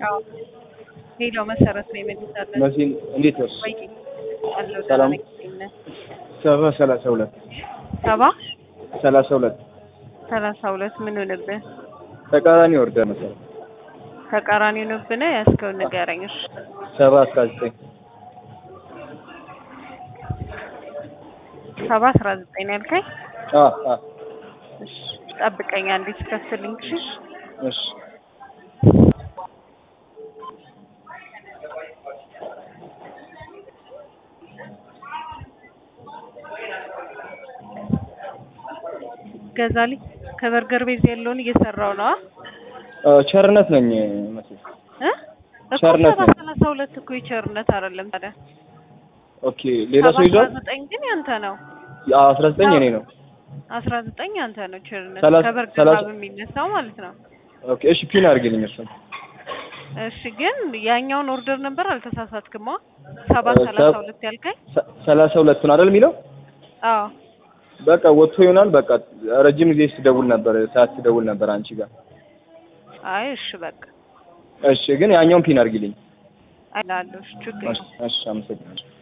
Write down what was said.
አዎ ሄሎ መሰረት ነው የመልሳለን መሲን እንዴት ነሽ? ወይ አለው ሰላም። ሰላም ሰባ ሰላሳ ሁለት ሰባ ሰላሳ ሁለት ሰላሳ ሁለት ምን ሆነብህ? ተቃራኒ ወርደ መሰረት ተቃራኒ ሆነብህ ያስከውን ንገረኝ። እሺ ሰባ አስራ ዘጠኝ ሰባ አስራ ዘጠኝ ነው ያልከኝ? አ አ እሺ ጠብቀኝ አንዴ ትከፍልኝ። እሺ እሺ ገዛልኝ ከበርገር ቤዝ ያለውን እየሰራው ነው አ ቸርነት ነኝ መሲ እ እኮ ቸርነት ሰባ ነው። ሰላሳ ሁለት እኮ የቸርነት አይደለም ታዲያ ኦኬ ሌላ ሰው ሰባ ይዟል? አስራ ዘጠኝ ግን ያንተ ነው። አ አስራ ዘጠኝ የኔ ነው። አስራ ዘጠኝ ያንተ ነው። ቸርነት ሰላሳ- ከበርገር ሰላሳ- ላብ የሚነሳው ማለት ነው። ኦኬ እሺ ፒን አድርግልኝ እሱን እሺ ግን ያኛውን ኦርደር ነበር አልተሳሳትክማ? ሰባ እ ሰላሳ ሰብ- ሁለት ያልከኝ? ሰ- ሰላሳ ሁለቱን አይደል የሚለው? አዎ በቃ ወጥቶ ይሆናል። በቃ ረጅም ጊዜ ስደውል ነበር ሰዓት ስደውል ነበር አንቺ ጋር። አይ እሺ በቃ እሺ ግን ያኛውን ፒን አድርጊልኝ። አይላለሁ። እሺ ችግር እሺ እሺ አመሰግናለሁ።